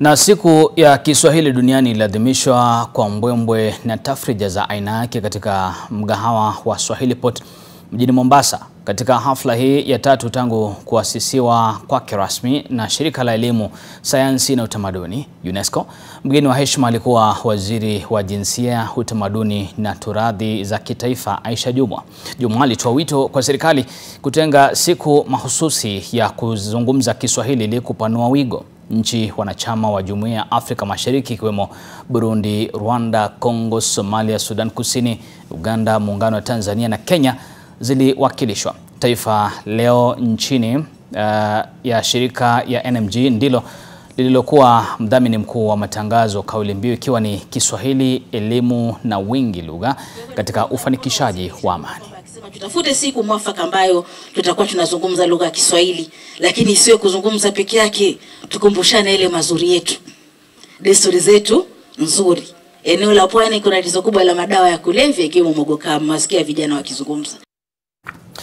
Na siku ya Kiswahili duniani iliadhimishwa kwa mbwembwe na tafrija za aina yake katika mgahawa wa Swahili Pot mjini Mombasa. Katika hafla hii ya tatu tangu kuasisiwa kwake rasmi na shirika la elimu, sayansi na utamaduni UNESCO, mgeni wa heshima alikuwa waziri wa jinsia, utamaduni na turathi za kitaifa Aisha Jumwa. Jumwa alitoa wito kwa serikali kutenga siku mahususi ya kuzungumza Kiswahili ili kupanua wigo. Nchi wanachama wa Jumuiya ya Afrika Mashariki ikiwemo Burundi, Rwanda, Kongo, Somalia, Sudan Kusini, Uganda, Muungano wa Tanzania na Kenya ziliwakilishwa. Taifa Leo nchini uh, ya shirika ya NMG ndilo lililokuwa mdhamini mkuu wa matangazo, kauli mbiu ikiwa ni Kiswahili, elimu na wingi lugha katika ufanikishaji wa amani. Tutafute siku mwafaka ambayo tutakuwa tunazungumza lugha ya Kiswahili, lakini isiwe kuzungumza peke yake. Tukumbushane ile mazuri yetu, desturi zetu nzuri. Eneo la pwani kuna tatizo kubwa la madawa ya kulevya, ikiwemo mogoka. Masikia vijana wakizungumza